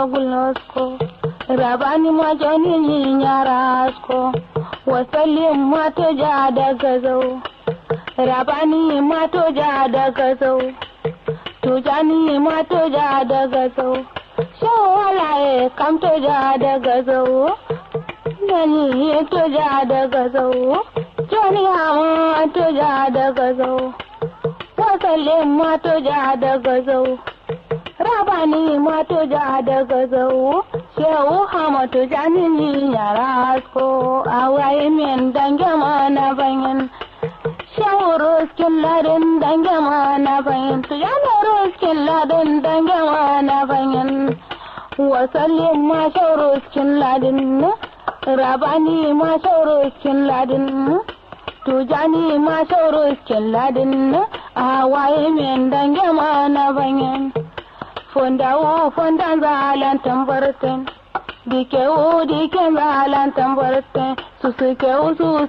gulnosko rabani majani ni nyarasko wasallim mato ja daga zau rabani mato ja daga zau tujani mato ja daga zau shawalaye kam to ja daga zau nani to ja daga zau joni hama to ja daga zau wasallim mato ja daga zau rabani mato ja daga zau shehu hamatu janini yara asko awaye min dange mana bayan shehu ruskin ladin dange mana bayan tu yana ruskin ladin dange mana bayan wasallin ma shehu ruskin ladin rabani ma shehu ruskin ladin tujani ma shehu ruskin ladin awaye min dange mana bayan fondawo fondan zalan tambarten dikewo diken zalan tambarten susukewo su